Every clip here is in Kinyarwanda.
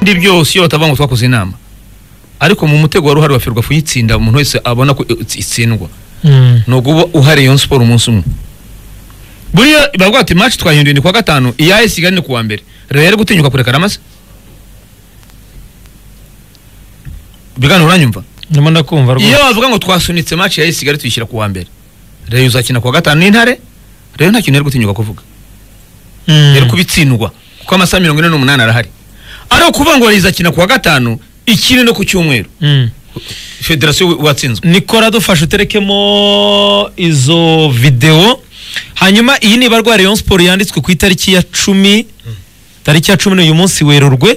ibindi byose iyo batavuga ngo twakoze inama ariko mu mutego wari uhari wa ferwafa uyitsinda umuntu wese abona ko itsindwa ni uguba uhari iyo siporo umunsi umwe buriya bavuga ati match twahinduye ni kuwa gatanu iya AS Kigali ni kuwa mbere Real gutinyuka kureka ramase bigano uranyumva ndimo ndakumva rwose iyo bavuga ngo twasunitse match ya AS Kigali tuyishyira kuwa mbere Real uzakina kuwa gatanu n'intare Real nta kintu yari gutinyuka kuvuga Mm. yari kubitsindwa kuko amasaha mirongo ine n'umunani arahari ariko kuvuga ngo rizakina kuwa gatanu ikine no ku cyumweru Mm. federasiyo watsinzwe nikora dufashe uterekemo izo videwo hanyuma iyi ni barwa Rayon Sport yanditswe ku itariki ya cumi tariki ya cumi n'uyu munsi werurwe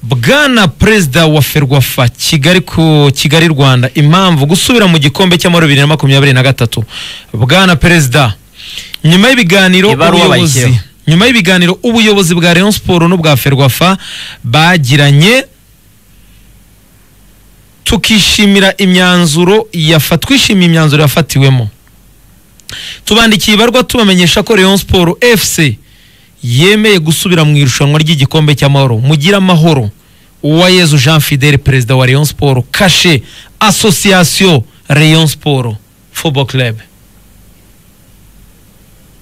bwana perezida wa ferwafa kigali ku kigali rwanda impamvu gusubira mu gikombe cy'amahoro bibiri na makumyabiri na gatatu bwana perezida nyuma y'ibiganiro Ibaruwa ubuyobozi bayishyiraho. nyuma y'ibiganiro ubuyobozi bwa Rayon Sport n'ubwa ferwafa bagiranye tukishimira imyanzuro yafa twishimiye imyanzuro yafatiwemo tubandikiye ibarwa tubamenyesha ko Rayon Sport FC yemeye gusubira mu irushanwa ry'igikombe cy'amahoro mugira amahoro uwayezu Jean Fidel perezida wa Rayon Sport kashe association Rayon Sport football club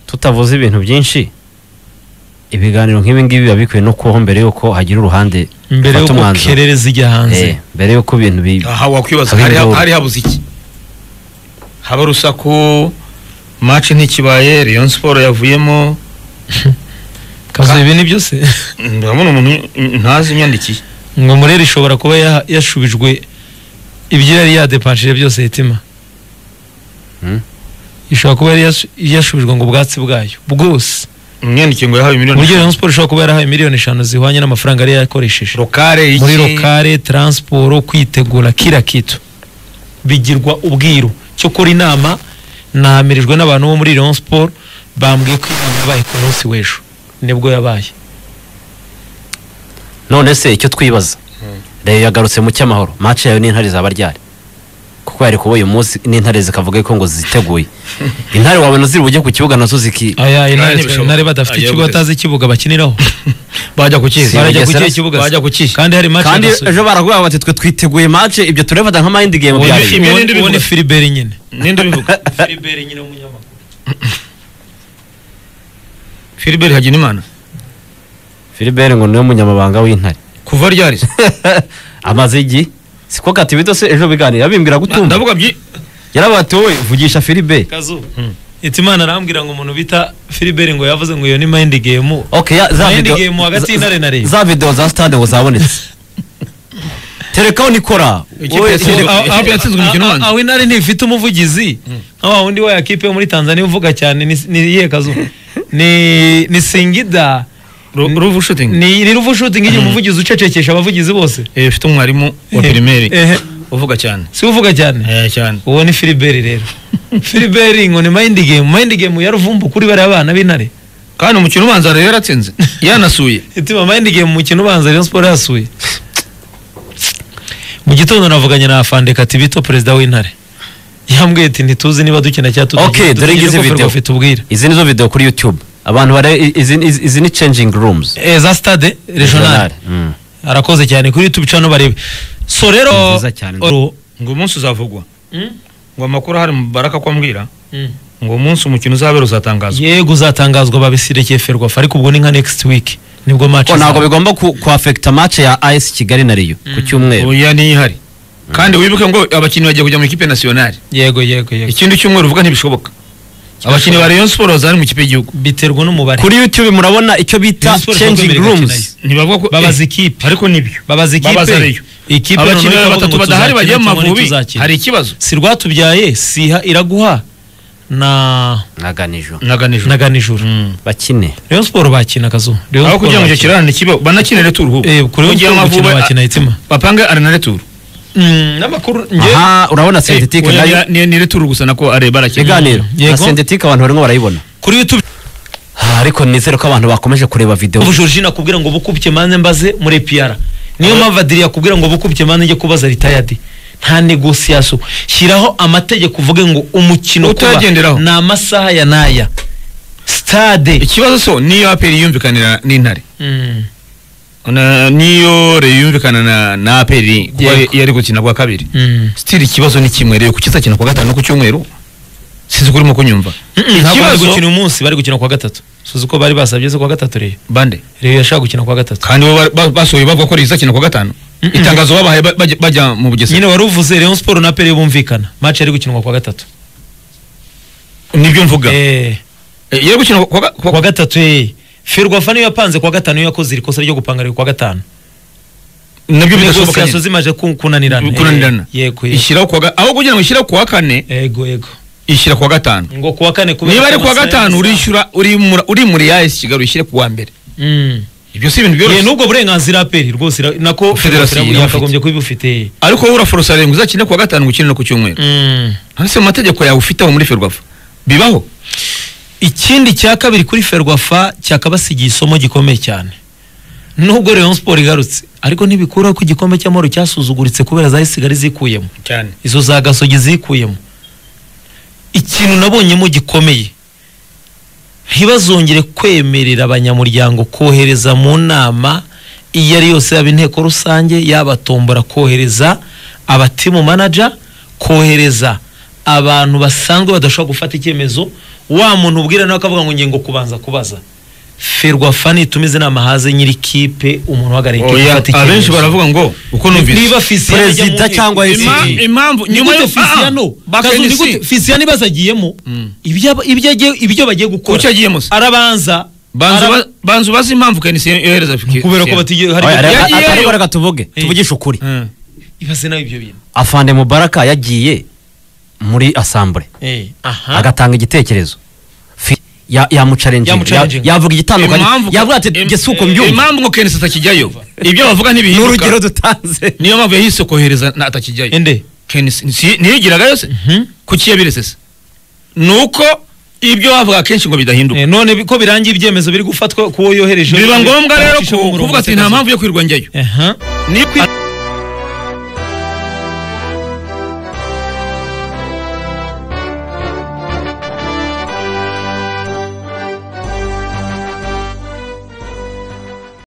tutavuze ibintu byinshi ibiganiro nk'ibi ngibi biba bikwiye no kubaho mbere y'uko hagira uruhande mbere rufata y'uko umwanzuro. kerere zijya hanze Eh, mbere y'uko ibintu bi aha wakwibaza Hari hari ha- induru. hari habuze iki haba urusaku match ntikibaye Rayon Sport yavuyemo kazo ibi ni byose ndabona umuntu ntazi imyandikiye ngo murere ishobora kuba ya- yashubijwe ibyo yari yadepanshije byose hitima Hmm. ishobora kuba yari yasu- yashubijwe ngo ubwatsi bwayo bwose imyandikiye ngo yahawe miliyoni uburyo Rayon Sport ishobora kuba yarahaye miliyoni eshanu zihwanye n'amafaranga yari yakoresheje rokare iki muri lokale transport kwitegura kila kitu bigirwa ubwiru cyo kora inama nahamirijwe n'abantu bo muri Rayon Sport bambwiye ko inama yabaye ku munsi w'ejo nibwo yabaye none se icyo twibaza reyo yagarutse mu cyamahoro match yayo n'intare zaba ryari kuko yari kuba uyu munsi n'intare zikavuga ko ngo ziteguye intare wabona ziri bujye ku kibuga nazo ziki aya intare ntibishoboka. intare badafite Agiye ikibuga guteza. batazi ikibuga bakiniraho bajya ku kihe Si barajya ku Bugesera? kihe kibuga se? Bajya ku kihe? kandi hari match kandi yadasubijwe. ejo baragwa bati twe twiteguye match ibyo turabifata nka mind game Uwo ni- byari Uwo ni- uwo Ibyo ni- uwo ni bivuga. Philibert nyine ninde ubivuga Philbert Hagenimana Philbert ngo niwe munyamabanga w'intare kuva ryari se? amaze igi siko kati bido se ejo biganira bimbwira gutumva ndavuga byi yarabati wowe vugisha Philbert kazu itimana arambwira ngo umuntu bita Philibert ngo yavuze ngo iyo ni mind game okay ya, za Mind video game hagati za- y'intare na Rayon. za video za stade ngo zabonetse terekaho nikora Ikipe Wowe ya Sud- tereka- Ah, ah, ikipe yatsinzwe umukino Ah, ah, ubanza. aho intare ntifite umuvugizi nka wa wundi wa ya kipe yo muri tanzania uvuga cyane ni- ni iyihe kazu ni ni singida ruvu shooting ni ni ruvu shooting igihe umuvugizi ucecekesha abavugizi bose Eh, ufite umwarimu wa Eh, primaire ehe. uvuga cyane si we uvuga cyane Eh, cyane uwo ni filiberi rero filiberi ngo ni mind game mind game ya ruvumbu kuri bariya bana b'intare kandi umukino ubanza rero yaratsinze yanasuye itima mind game mu mukino ubanza Rayon Sport yasuye mu gitondo navuganye na Afande Katibito perezida w'intare yambwiye ati ntituzi niba dukina cyangwa tutagenda Okay, dore dutegereje ngizi ko video. Ferwafa itubwira izi nizo video kuri youtube abantu bare izi izi- izi ni changing rooms Eh, za stade regional Mm. arakoze cyane kuri youtube cano barebe so rero Ni nziza cyane. Oh, ngo umunsi uzavugwa mm, ngo amakuru ahari mu baraka ko ambwira mm. ngo umunsi umukino uzabera uzatangazwa yego uzatangazwa babiserekeye ferwafa ariko ubwo ni nka next week nibwo match ko izaba. ntabwo bigomba ku- kuafekita match ya AS Kigali na Rayon ku cyumweru oya niyo ihari kandi wibuke ngo abakinnyi bagiye kujya mu ikipe nasiyonari yego yego yego ikindi cyumweru uvuga ntibishoboka abakinnyi ba Rayon Sport bazari mu kipe y'igihugu biterwa n'umubare kuri youtube murabona icyo bita Rayon Sport changing ikomeye rooms irakina ntibavuga ko babaza eh, ikipe ariko nibyo babaza babaza Rayon. ikipe ikipe abakinnyi noneho ikavuga batatu ngo badahari tuzakina bagiye mu cyangwa Mavubi ntituzakina. hari ikibazo si rwatubyaye siha iraguha na naganijo naganijwe naganijoro bakine Rayon Sport bakina kazu Rayon aho Sport kugira ngo icyo bakina. kirarane kibe banakine returu ubu Eh, kuri Rayon Mugiye Sport Amavubi- gukina bakina itima bapange arena returu Mm, n'amakuru njye aha urabona synthetic Oya, nayo ni- ni ni returu gusa nako areba arakina iganiro Yego. na synthetic abantu barimo barayibona kuri YouTube Ah, ariko nizere ko abantu bakomeje kureba video ubu Georgine akubwira ngo bukubye manze mbaze muri PR niyo mpamvu Adrien akubwira ngo bukubye manze njye kubaza retired nta negociation shyiraho amategeko uvuge ngo umukino kuba Utagenderaho. ni amasaha ya naya stade ikibazo so niyo aperi yumvikanira n'intare Mm. Na- niyo reyo yumvikana na na aperi kuba Yego. yari gukina kwa kabiri Mm. sitiri ikibazo ni kimwe reyo kuki izakina kuwa gatanu no ku cyumweru sinzi ko urimo kunyumva Ntabwo bari Ikibazo- gukina umunsi bari gukina kuwa gatatu suzi ko bari basabye zo kuwa gatatu reyo bande reyo yashaka gukina kuwa gatatu kandi bo ba- ba- basohoye bavuga ko reyo izakina kuwa gatanu Mm-mm. itangazo babahaye ba- bajya- bajya mu bugesera nyine wari uvuze Rayon Sport na Pele bumvikana match yari gukinwa kuwa gatatu nibyo mvuga eh Eh, yari gukina kuwa ga- kuwa- kuwa gatatu eh Ferwafa niyo yapanze kuwa gatanu niyo yakoze irikosa ryo gupanga riri kuwa gatanu nabyo bidashoboka negosiyaso nyine zimaje ku- kunanirana eh, kunanirana yego yego. ishyiraho kuwa ga- aho kugira ngo ishyiraho kuwa kane yego yego ishyira kuwa gatanu ngo kuwa kane kubera niba ari ko kuwa amasaha gatanu y'amasaha- urishyura urimura urimuriye ayesi kigali ushyire kuwa mbere Mm. ibyo si ibintu Eh, byoroshye n'ubwo burenganzira Pele rwose ira- nako Federasiyo Ferwafa irabufite. yakagombye kubifite ariko wowe uraforosa ngo uzakine kuwa gatanu gukine no ku cyumweru mm. ntese mu mategeko yawe ufiteho muri ferwafa bibaho ikindi cya kabiri kuri ferwafa cyakabasigiye isomo gikomeye cyane nubwo Rayon Sport igarutse ariko ntibikuraho ko igikombe cy'amahoro cyasuzuguritse kubera za isigari zikuyemo cyane izo za gasogi zikuyemo ikintu nabonyemo gikomeye ntibazongere kwemerera abanyamuryango kohereza mu nama iyo ari yose yaba inteko rusange yaba tombora kohereza abatimu manaja kohereza abantu basanzwe badashobora gufata icyemezo wa muntu ubwira nawe akavuga ngo ngingo kubanza kubaza ferwafa nitumize inama haze nyiri kipe umuntu uhagarariye ikipe Oya, ufata icyemezo abenshi baravuga ngo uko niba numvise Fisiyano ajya mu Perezida nteko- cyangwa Ima- Isi. impamvu ni nyuma gute yo Fisiyano Kazu, ni gute Fisiyano ibibazo agiyemo ibyo aba- ibyo agiye- ibyo bagiye gukora Kuki agiyemo se? arabanza banza araba- uba- banza ubaze impamvu kenisi yohereza fike kubera ko batige hari Oya, ibyo- reba- yagiyeyo. atari reka tuvuge tuvugishe ukuri Mm. ibaze nawe ibyo bintu afande mubaraka yagiye muri asambure Eh, aha agatanga igitekerezo Fi- ya- yamuchallenginga. ya Yamuchallenginga. yavuga igitandukanye Impamvu- yavuga ati im- gese uko mbyumva impamvu ngo kenisi atakijyayo ibyo bavuga ni ntibihinduka urugero dutanze niyo mpamvu yahise kohereza na atakijyayo ende kenisi nsi- ntiyigiragayo se kuki yabiretse se nuko ibyo bavuga kenshi ngo bidahinduka Eh, none bi- ko birangiye ibyemezo biri gufatwa ku wo yohereje biba ngombwa rero Acisha ku- umurongo kuvuga ati utakaza." nta mpamvu yo kwirwa njyayo Aha. Ni-